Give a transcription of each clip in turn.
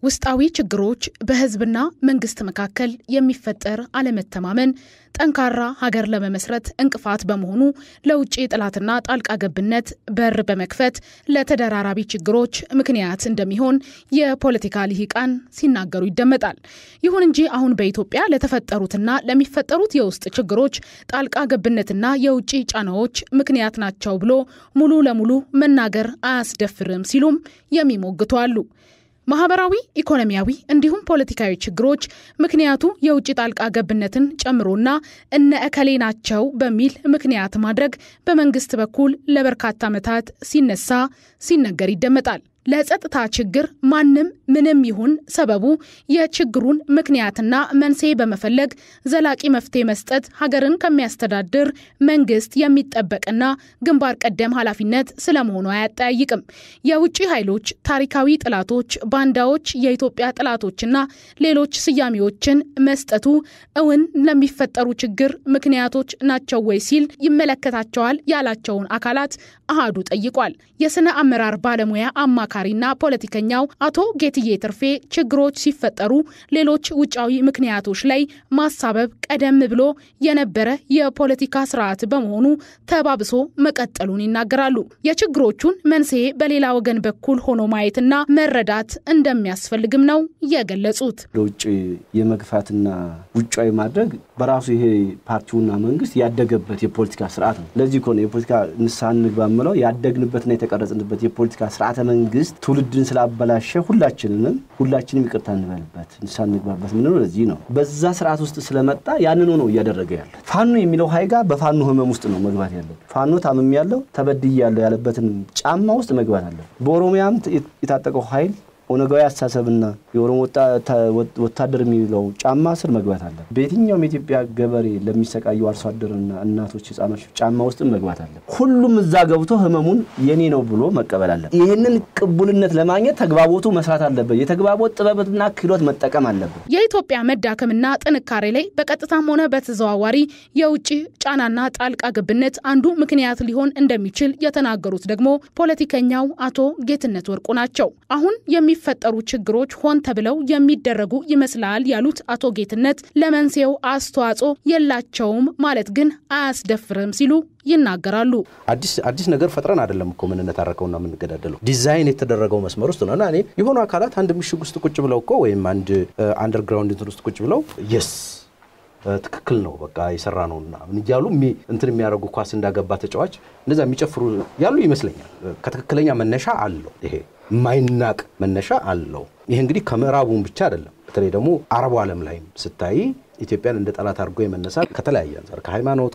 ውስጣዊ ችግሮች፣ በህዝብና መንግስት መካከል የሚፈጠር አለመተማመን ጠንካራ ሀገር ለመመስረት እንቅፋት በመሆኑ ለውጭ ጥላትና ጣልቃ ገብነት በር በመክፈት ለተደራራቢ ችግሮች ምክንያት እንደሚሆን የፖለቲካ ልሂቃን ሲናገሩ ይደመጣል። ይሁን እንጂ አሁን በኢትዮጵያ ለተፈጠሩትና ለሚፈጠሩት የውስጥ ችግሮች ጣልቃ ገብነትና የውጭ ጫናዎች ምክንያት ናቸው ብሎ ሙሉ ለሙሉ መናገር አያስደፍርም ሲሉም የሚሞግቱ አሉ። ማህበራዊ፣ ኢኮኖሚያዊ እንዲሁም ፖለቲካዊ ችግሮች ምክንያቱ የውጭ ጣልቃ ገብነትን ጨምሮና እነ እከሌ ናቸው በሚል ምክንያት ማድረግ በመንግስት በኩል ለበርካታ ዓመታት ሲነሳ ሲነገር ይደመጣል። ለጸጥታ ችግር ማንም ምንም ይሁን ሰበቡ የችግሩን ምክንያትና መንስኤ በመፈለግ ዘላቂ መፍትሄ መስጠት ሀገርን ከሚያስተዳድር መንግስት የሚጠበቅና ግንባር ቀደም ኃላፊነት ስለመሆኑ አያጠያይቅም። የውጭ ኃይሎች፣ ታሪካዊ ጥላቶች፣ ባንዳዎች፣ የኢትዮጵያ ጥላቶችና ሌሎች ስያሜዎችን መስጠቱ እውን ለሚፈጠሩ ችግር ምክንያቶች ናቸው ወይ ሲል ይመለከታቸዋል ያላቸውን አካላት አሃዱ ጠይቋል። የስነ አመራር ባለሙያ አማካ ና ፖለቲከኛው አቶ ጌትዬ ትርፌ ችግሮች ሲፈጠሩ ሌሎች ውጫዊ ምክንያቶች ላይ ማሳበብ ቀደም ብሎ የነበረ የፖለቲካ ስርዓት በመሆኑ ተባብሶ መቀጠሉን ይናገራሉ። የችግሮቹን መንስኤ በሌላ ወገን በኩል ሆኖ ማየትና መረዳት እንደሚያስፈልግም ነው የገለጹት። ለውጭ የመግፋትና ውጫዊ ማድረግ በራሱ ይሄ ፓርቲውና መንግስት ያደገበት የፖለቲካ ስርዓት ነው። ለዚህ ከሆነ የፖለቲካ ንስሐ እንግባ የምለው ያደግንበትና የተቀረጽንበት የፖለቲካ ስርዓተ መንግስት ትውልድን ስላበላሸ ሁላችንንም ሁላችንም ይቅርታ እንበልበት ንስሐ እንግባበት ምንለው ለዚህ ነው። በዛ ስርዓት ውስጥ ስለመጣ ያንኑ ነው እያደረገ ያለ። ፋኖ የሚለው ሀይጋ በፋኖ ህመም ውስጥ ነው መግባት ያለው። ፋኖ ታምም ያለው ተበድይ ያለው ያለበትን ጫማ ውስጥ መግባት አለ። በኦሮሚያም የታጠቀው ኃይል ኦነጋዊ አስተሳሰብና የኦሮሞ ወታደር የሚለው ጫማ ስር መግባት አለ። በየትኛውም የኢትዮጵያ ገበሬ ለሚሰቃዩ አርሶ አደርና እናቶች፣ ህጻኖች ጫማ ውስጥም መግባት አለ። ሁሉም እዛ ገብቶ ህመሙን የኔ ነው ብሎ መቀበል አለ። ይህንን ቅቡልነት ለማግኘት ተግባቦቱ መስራት አለበት። የተግባቦት ጥበብና ክህሎት መጠቀም አለበት። የኢትዮጵያ መዳከምና ጥንካሬ ላይ በቀጥታም ሆነ በተዘዋዋሪ የውጭ ጫናና ጣልቃ ገብነት አንዱ ምክንያት ሊሆን እንደሚችል የተናገሩት ደግሞ ፖለቲከኛው አቶ ጌትነት ወርቁ ናቸው። አሁን የሚፈጠሩ ችግሮች ሆን ተብለው የሚደረጉ ይመስላል ያሉት አቶ ጌትነት ለመንስኤው አስተዋጽኦ የላቸውም ማለት ግን አያስደፍርም ሲሉ ይናገራሉ። አዲስ ነገር ፈጥረን አይደለም እኮ የምንነታረከውና የምንገዳደለው ዲዛይን የተደረገው መስመር ውስጥ ነው እና እኔ የሆኑ አካላት አንድ ምሽግ ውስጥ ቁጭ ብለው እኮ ወይም አንድ አንደርግራውንድ እንትን ውስጥ ቁጭ ብለው የስ ትክክል ነው በቃ የሰራ ነው ምናምን እያሉ እንትን የሚያደርጉ ኳስ እንዳገባ ተጫዋች እንደዛ የሚጨፍሩ ያሉ ይመስለኛል። ከትክክለኛ መነሻ አለው ይሄ የማይናቅ መነሻ አለው። ይሄ እንግዲህ ከምዕራቡን ብቻ አይደለም። በተለይ ደግሞ አረቡ ዓለም ላይም ስታይ ኢትዮጵያን እንደ ጠላት አድርጎ የመነሳት ከተለያየ አንጻር ከሃይማኖት፣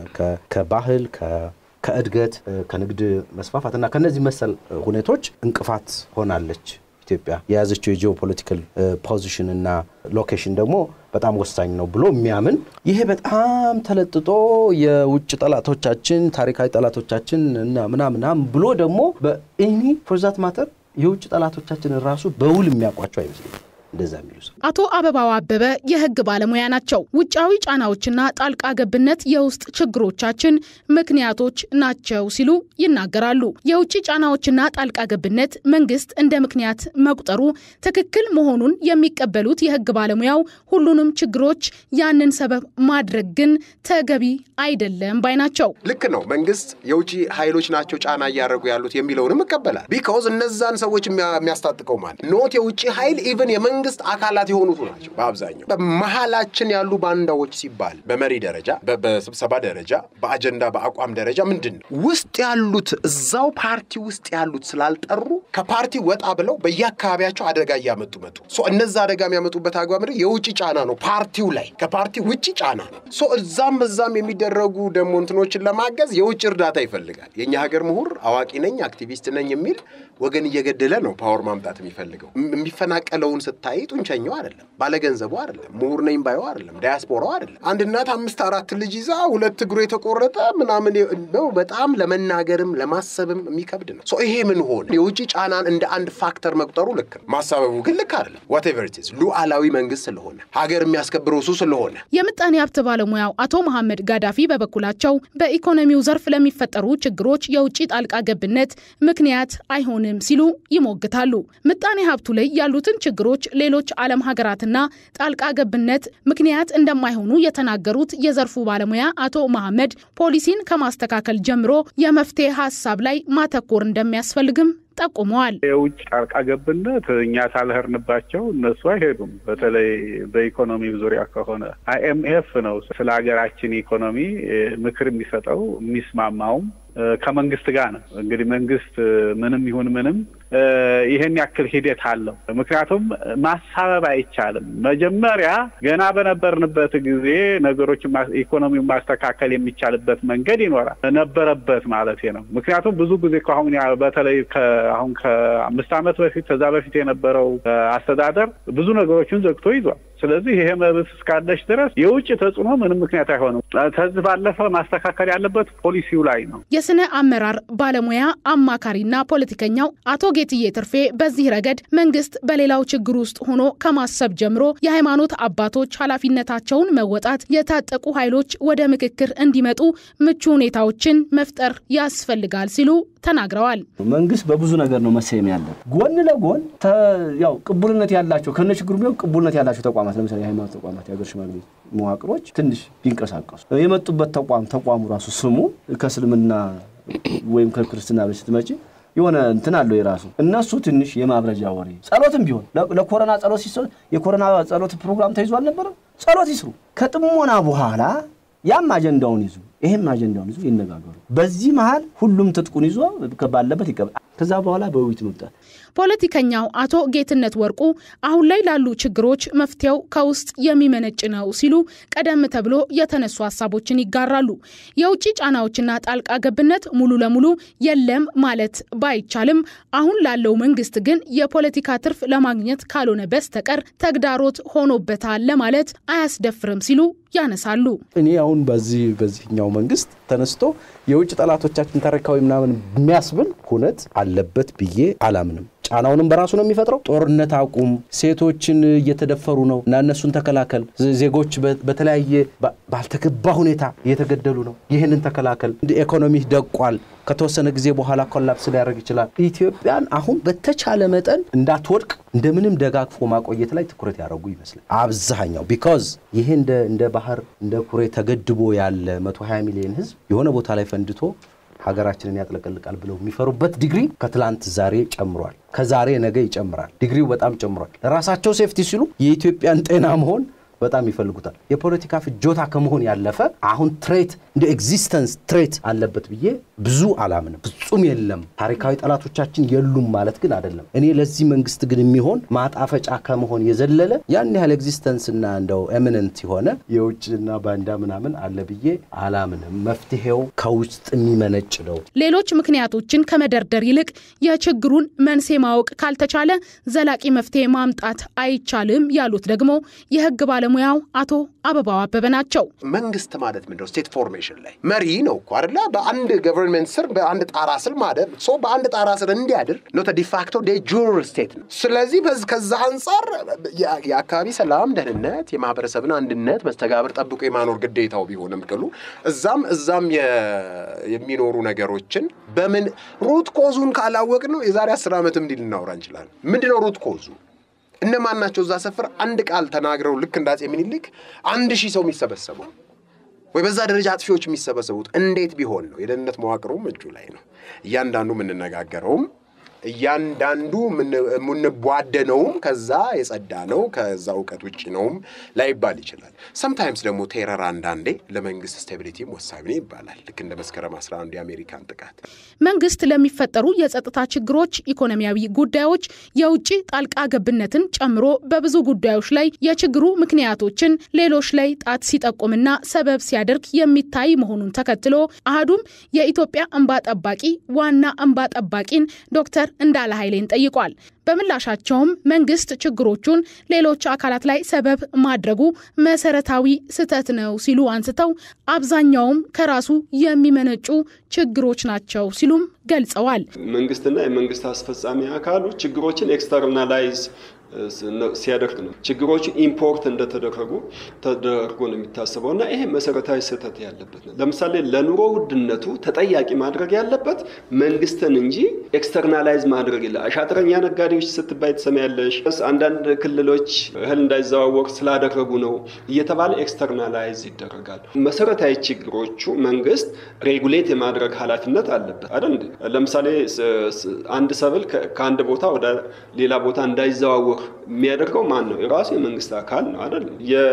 ከባህል፣ ከእድገት፣ ከንግድ መስፋፋት እና ከነዚህ መሰል ሁኔቶች እንቅፋት ሆናለች። ኢትዮጵያ የያዘችው የጂኦፖለቲካል ፖዚሽን እና ሎኬሽን ደግሞ በጣም ወሳኝ ነው ብሎ የሚያምን ይሄ በጣም ተለጥጦ የውጭ ጠላቶቻችን ታሪካዊ ጠላቶቻችን እና ምናምናም ብሎ ደግሞ በኢኒ ፎርዛት ማተር የውጭ ጠላቶቻችን ራሱ በውል የሚያውቋቸው አይመስለኝም። እንደዛ የሚሉ ሰው አቶ አበባው አበበ የህግ ባለሙያ ናቸው። ውጫዊ ጫናዎችና ጣልቃ ገብነት የውስጥ ችግሮቻችን ምክንያቶች ናቸው ሲሉ ይናገራሉ። የውጭ ጫናዎችና ጣልቃ ገብነት መንግስት እንደ ምክንያት መቁጠሩ ትክክል መሆኑን የሚቀበሉት የህግ ባለሙያው ሁሉንም ችግሮች ያንን ሰበብ ማድረግ ግን ተገቢ አይደለም ባይ ናቸው። ልክ ነው። መንግስት የውጭ ኃይሎች ናቸው ጫና እያደረጉ ያሉት የሚለውንም ይቀበላል። ቢካውዝ እነዛን ሰዎች የሚያስታጥቀው ማለት ኖት የውጭ ኃይል ኢቨን የመንግስት አካላት የሆኑቱ ናቸው። በአብዛኛው በመሀላችን ያሉ ባንዳዎች ሲባል በመሪ ደረጃ፣ በስብሰባ ደረጃ፣ በአጀንዳ በአቋም ደረጃ ምንድን ነው ውስጥ ያሉት እዛው ፓርቲ ውስጥ ያሉት ስላልጠሩ ከፓርቲ ወጣ ብለው በየአካባቢያቸው አደጋ እያመጡ መጡ። እነዛ አደጋ የሚያመጡበት አግባብ ምንድን የውጭ ጫና ነው። ፓርቲው ላይ ከፓርቲ ውጭ ጫና ነው። እዛም እዛም የሚደረጉ ደግሞ እንትኖችን ለማገዝ የውጭ እርዳታ ይፈልጋል። የእኛ ሀገር ምሁር አዋቂ ነኝ አክቲቪስት ነኝ የሚል ወገን እየገደለ ነው ፓወር ማምጣት የሚፈልገው የሚፈናቀለውን ስታይ ብታይ ጡንቸኛው አይደለም፣ ባለገንዘቡ አይደለም፣ ምሁር ነኝ ባዩ አይደለም፣ ዳያስፖራው አይደለም። አንድ እናት አምስት አራት ልጅ ይዛ ሁለት እግሩ የተቆረጠ ምናምን ነው። በጣም ለመናገርም ለማሰብም የሚከብድ ነው። ሶ ይሄ ምን ሆነ? የውጭ ጫናን እንደ አንድ ፋክተር መቁጠሩ ልክ ነው፣ ማሳበቡ ግን ልክ አይደለም። ዋቴቨር ኢት ኢዝ ሉዓላዊ መንግስት ስለሆነ ሀገር የሚያስከብረው እሱ ስለሆነ የምጣኔ ሀብት ባለሙያው አቶ መሐመድ ጋዳፊ በበኩላቸው በኢኮኖሚው ዘርፍ ለሚፈጠሩ ችግሮች የውጭ ጣልቃ ገብነት ምክንያት አይሆንም ሲሉ ይሞግታሉ። ምጣኔ ሀብቱ ላይ ያሉትን ችግሮች ሌሎች ዓለም ሀገራትና ጣልቃ ገብነት ምክንያት እንደማይሆኑ የተናገሩት የዘርፉ ባለሙያ አቶ መሐመድ ፖሊሲን ከማስተካከል ጀምሮ የመፍትሄ ሀሳብ ላይ ማተኮር እንደሚያስፈልግም ጠቁመዋል። የውጭ ጣልቃ ገብነት እኛ ሳልሄድንባቸው እነሱ አይሄዱም። በተለይ በኢኮኖሚው ዙሪያ ከሆነ አይኤምኤፍ ነው ስለ ሀገራችን ኢኮኖሚ ምክር የሚሰጠው የሚስማማውም ከመንግስት ጋር ነው። እንግዲህ መንግስት ምንም ይሁን ምንም ይህን ያክል ሂደት አለው። ምክንያቱም ማሳበብ አይቻልም። መጀመሪያ ገና በነበርንበት ጊዜ ነገሮችን ኢኮኖሚውን ማስተካከል የሚቻልበት መንገድ ይኖራል ነበረበት ማለት ነው። ምክንያቱም ብዙ ጊዜ ከአሁን በተለይ አሁን ከአምስት ዓመት በፊት ከዛ በፊት የነበረው አስተዳደር ብዙ ነገሮችን ዘግቶ ይዟል። ስለዚህ ይሄ መብት እስካለች ድረስ የውጭ ተጽዕኖ ምንም ምክንያት አይሆንም። ከዚህ ባለፈ ማስተካከል ያለበት ፖሊሲው ላይ ነው። የስነ አመራር ባለሙያ አማካሪና ፖለቲከኛው አቶ ጌትዬ ትርፌ በዚህ ረገድ መንግስት በሌላው ችግር ውስጥ ሆኖ ከማሰብ ጀምሮ የሃይማኖት አባቶች ኃላፊነታቸውን መወጣት፣ የታጠቁ ኃይሎች ወደ ምክክር እንዲመጡ ምቹ ሁኔታዎችን መፍጠር ያስፈልጋል ሲሉ ተናግረዋል። መንግስት በብዙ ነገር ነው መሰየም ያለን። ጎን ለጎን ያው ቅቡልነት ያላቸው ከነ ችግሩ ቢሆን ቅቡልነት ያላቸው ተቋማት ለምሳሌ የሃይማኖት ተቋማት፣ የሀገር ሽማግሌ መዋቅሮች ትንሽ ቢንቀሳቀሱ የመጡበት ተቋም ተቋሙ ራሱ ስሙ ከእስልምና ወይም ከክርስትና ብለሽ ስትመጪ የሆነ እንትን አለው የራሱ እነሱ ትንሽ የማብረጃ ወሬ ጸሎትም ቢሆን ለኮሮና ጸሎት ሲሰ የኮሮና ጸሎት ፕሮግራም ተይዞ አልነበረም? ጸሎት ይስሩ። ከጥሞና በኋላ ያም አጀንዳውን ይዙ ይህም አጀንዳውን ይዞ ይነጋገሩ። በዚህ መሀል ሁሉም ትጥቁን ይዞ ባለበት ይቀበል። ከዛ በኋላ በውይይት መምጣት። ፖለቲከኛው አቶ ጌትነት ወርቁ አሁን ላይ ላሉ ችግሮች መፍትሄው ከውስጥ የሚመነጭ ነው ሲሉ ቀደም ተብሎ የተነሱ ሀሳቦችን ይጋራሉ። የውጭ ጫናዎችና ጣልቃ ገብነት ሙሉ ለሙሉ የለም ማለት ባይቻልም አሁን ላለው መንግስት ግን የፖለቲካ ትርፍ ለማግኘት ካልሆነ በስተቀር ተግዳሮት ሆኖበታል ለማለት አያስደፍርም ሲሉ ያነሳሉ። እኔ አሁን በዚህ በዚህኛው መንግስት ተነስቶ የውጭ ጠላቶቻችን ታሪካዊ ምናምን የሚያስብል ሁነት አለበት ብዬ አላምንም። ጫናውንም በራሱ ነው የሚፈጥረው። ጦርነት አቁም፣ ሴቶችን እየተደፈሩ ነው እና እነሱን ተከላከል፣ ዜጎች በተለያየ ባልተገባ ሁኔታ እየተገደሉ ነው፣ ይህንን ተከላከል፣ ኢኮኖሚ ደቋል፣ ከተወሰነ ጊዜ በኋላ ኮላፕስ ሊያደርግ ይችላል። ኢትዮጵያን አሁን በተቻለ መጠን እንዳትወድቅ እንደምንም ደጋግፎ ማቆየት ላይ ትኩረት ያደረጉ ይመስላል አብዛኛው። ቢካዝ ይሄ እንደ ባህር እንደ ኩሬ ተገድቦ ያለ 120 ሚሊዮን ህዝብ የሆነ ቦታ ላይ ፈንድቶ ሀገራችንን ያጥለቀልቃል ብለው የሚፈሩበት ዲግሪ ከትላንት ዛሬ ጨምሯል። ከዛሬ ነገ ይጨምራል። ዲግሪው በጣም ጨምሯል። ለራሳቸው ሴፍቲ ሲሉ የኢትዮጵያን ጤና መሆን በጣም ይፈልጉታል። የፖለቲካ ፍጆታ ከመሆን ያለፈ አሁን ትሬት እንደ ኤግዚስተንስ ትሬት አለበት ብዬ ብዙ አላምንም። ፍጹም የለም። ታሪካዊ ጠላቶቻችን የሉም ማለት ግን አይደለም። እኔ ለዚህ መንግስት ግን የሚሆን ማጣፈጫ ከመሆን የዘለለ ያን ያህል ኤግዚስተንስ እና እንደው ኤሚነንት የሆነ የውጭና ባንዳ ምናምን አለ ብዬ አላምንም። መፍትሄው ከውስጥ የሚመነጭ ነው። ሌሎች ምክንያቶችን ከመደርደር ይልቅ የችግሩን መንስኤ ማወቅ ካልተቻለ ዘላቂ መፍትሄ ማምጣት አይቻልም ያሉት ደግሞ የህግ ባለሙያው አቶ አበባው አበበ ናቸው። መንግስት ማለት ምንድነው? ስቴት ፎርሜሽን ላይ መሪ ነው እኮ አይደለ? በአንድ ገቨርንመንት ስር በአንድ ጣራ ስር ማደር ሰው በአንድ ጣራ ስር እንዲያድር ነው ዲፋክቶ ዴ ጁር ስቴት ነው። ስለዚህ ከዛ አንጻር የአካባቢ ሰላም፣ ደህንነት፣ የማህበረሰብን አንድነት መስተጋብር ጠብቆ የማኖር ግዴታው ቢሆንም ቅሉ እዛም እዛም የሚኖሩ ነገሮችን በምን ሩት ኮዙን ካላወቅ ነው የዛሬ አስር ዓመት እንዲህ ልናወራ እንችላለን። ምንድነው ሩት ኮዙ? እነማን ናቸው እዛ ሰፈር አንድ ቃል ተናግረው ልክ እንደ አፄ ምኒልክ አንድ ሺህ ሰው የሚሰበሰበው ወይ በዛ ደረጃ አጥፊዎች የሚሰበሰቡት እንዴት ቢሆን ነው? የደህንነት መዋቅሩም እጁ ላይ ነው። እያንዳንዱ የምንነጋገረውም እያንዳንዱ የምንቧደነውም ከዛ የጸዳ ነው፣ ከዛ እውቀት ውጭ ነውም ላይባል ይችላል። ሰምታይምስ ደግሞ ቴረር አንዳንዴ ለመንግስት ስቴቢሊቲም ወሳኝ ነው ይባላል። ልክ እንደ መስከረም 11 የአሜሪካን ጥቃት መንግስት ለሚፈጠሩ የጸጥታ ችግሮች፣ ኢኮኖሚያዊ ጉዳዮች የውጭ ጣልቃ ገብነትን ጨምሮ በብዙ ጉዳዮች ላይ የችግሩ ምክንያቶችን ሌሎች ላይ ጣት ሲጠቁምና ሰበብ ሲያደርግ የሚታይ መሆኑን ተከትሎ አህዱም የኢትዮጵያ እንባ ጠባቂ ዋና እንባ ጠባቂን ዶክተር እንዳለ ኃይሌን ጠይቋል። በምላሻቸውም መንግስት ችግሮቹን ሌሎች አካላት ላይ ሰበብ ማድረጉ መሰረታዊ ስህተት ነው ሲሉ አንስተው አብዛኛውም ከራሱ የሚመነጩ ችግሮች ናቸው ሲሉም ገልጸዋል። መንግስትና የመንግስት አስፈጻሚ አካሉ ችግሮችን ኤክስተርናላይዝ ሲያደርግ ነው። ችግሮቹ ኢምፖርት እንደተደረጉ ተደርጎ ነው የሚታሰበው እና ይሄ መሰረታዊ ስህተት ያለበት ነው። ለምሳሌ ለኑሮ ውድነቱ ተጠያቂ ማድረግ ያለበት መንግስትን እንጂ ኤክስተርናላይዝ ማድረግ የለ። አሻጥረኛ ነጋዴዎች ስትባይ ትሰሚያለሽ። አንዳንድ ክልሎች እህል እንዳይዘዋወር ስላደረጉ ነው እየተባለ ኤክስተርናላይዝ ይደረጋል። መሰረታዊ ችግሮቹ መንግስት ሬጉሌት የማድረግ ኃላፊነት አለበት አይደል? ለምሳሌ አንድ ሰብል ከአንድ ቦታ ወደ ሌላ ቦታ እንዳይዘዋወር የሚያደርገው ማን ነው? የራሱ የመንግስት አካል ነው አይደል?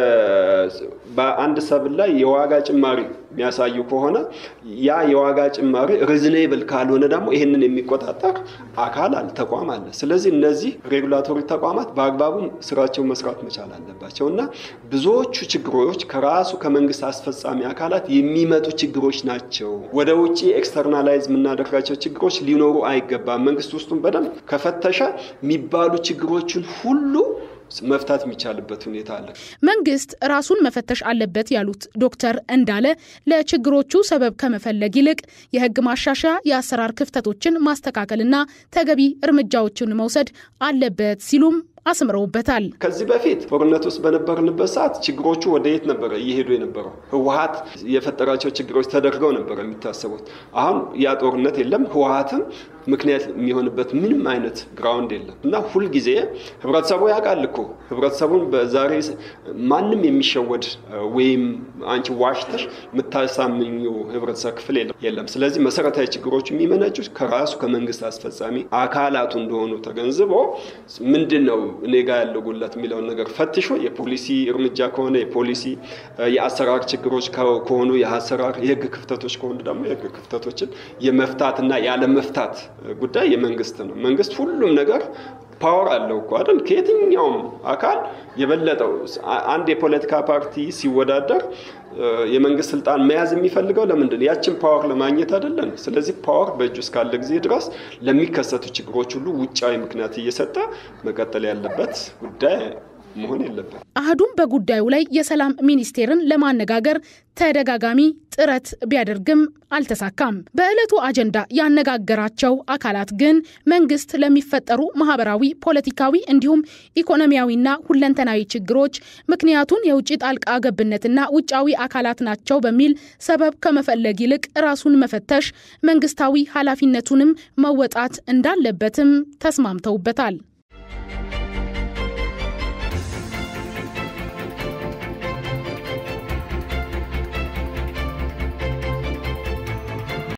በአንድ ሰብል ላይ የዋጋ ጭማሪ የሚያሳዩ ከሆነ ያ የዋጋ ጭማሪ ሪዝኔብል ካልሆነ ደግሞ ይህንን የሚቆጣጠር አካል አለ፣ ተቋም አለ። ስለዚህ እነዚህ ሬጉላቶሪ ተቋማት በአግባቡ ስራቸው መስራት መቻል አለባቸው እና ብዙዎቹ ችግሮች ከራሱ ከመንግስት አስፈጻሚ አካላት የሚመጡ ችግሮች ናቸው። ወደ ውጭ ኤክስተርናላይዝ የምናደርጋቸው ችግሮች ሊኖሩ አይገባም። መንግስት ውስጡን በደንብ ከፈተሸ የሚባሉ ችግሮችን ሁሉ መፍታት የሚቻልበት ሁኔታ አለ። መንግስት ራሱን መፈተሽ አለበት ያሉት ዶክተር እንዳለ ለችግሮቹ ሰበብ ከመፈለግ ይልቅ የህግ ማሻሻያ፣ የአሰራር ክፍተቶችን ማስተካከልና ተገቢ እርምጃዎችን መውሰድ አለበት ሲሉም አስምረውበታል። ከዚህ በፊት ጦርነት ውስጥ በነበርንበት ሰዓት ችግሮቹ ወደ የት ነበረ እየሄዱ የነበረው? ህወሀት የፈጠራቸው ችግሮች ተደርገው ነበረ የሚታሰቡት። አሁን ያ ጦርነት የለም። ህወሀትም ምክንያት የሚሆንበት ምንም አይነት ግራውንድ የለም እና ሁልጊዜ ህብረተሰቡ ያውቃል እኮ ህብረተሰቡን በዛሬ ማንም የሚሸወድ ወይም አንቺ ዋሽተሽ የምታሳምኙ ህብረተሰብ ክፍል የለም። ስለዚህ መሰረታዊ ችግሮች የሚመነጩት ከራሱ ከመንግስት አስፈጻሚ አካላቱ እንደሆኑ ተገንዝቦ ምንድን ነው እኔ ጋ ያለው ጉለት የሚለውን ነገር ፈትሾ የፖሊሲ እርምጃ ከሆነ የፖሊሲ የአሰራር ችግሮች ከሆኑ የአሰራር የህግ ክፍተቶች ከሆኑ ደግሞ የህግ ክፍተቶችን የመፍታትና ያለመፍታት ጉዳይ የመንግስት ነው። መንግስት ሁሉም ነገር ፓወር አለው እኮ አይደል? ከየትኛውም አካል የበለጠው አንድ የፖለቲካ ፓርቲ ሲወዳደር የመንግስት ስልጣን መያዝ የሚፈልገው ለምንድን ያችን ፓወር ለማግኘት አይደለም። ስለዚህ ፓወር በእጁ እስካለ ጊዜ ድረስ ለሚከሰቱ ችግሮች ሁሉ ውጫዊ ምክንያት እየሰጠ መቀጠል ያለበት ጉዳይ መሆን የለበት። አህዱም በጉዳዩ ላይ የሰላም ሚኒስቴርን ለማነጋገር ተደጋጋሚ ጥረት ቢያደርግም አልተሳካም። በዕለቱ አጀንዳ ያነጋገራቸው አካላት ግን መንግስት ለሚፈጠሩ ማህበራዊ፣ ፖለቲካዊ እንዲሁም ኢኮኖሚያዊና ሁለንተናዊ ችግሮች ምክንያቱን የውጭ ጣልቃ ገብነትና ውጫዊ አካላት ናቸው በሚል ሰበብ ከመፈለግ ይልቅ ራሱን መፈተሽ፣ መንግስታዊ ኃላፊነቱንም መወጣት እንዳለበትም ተስማምተውበታል።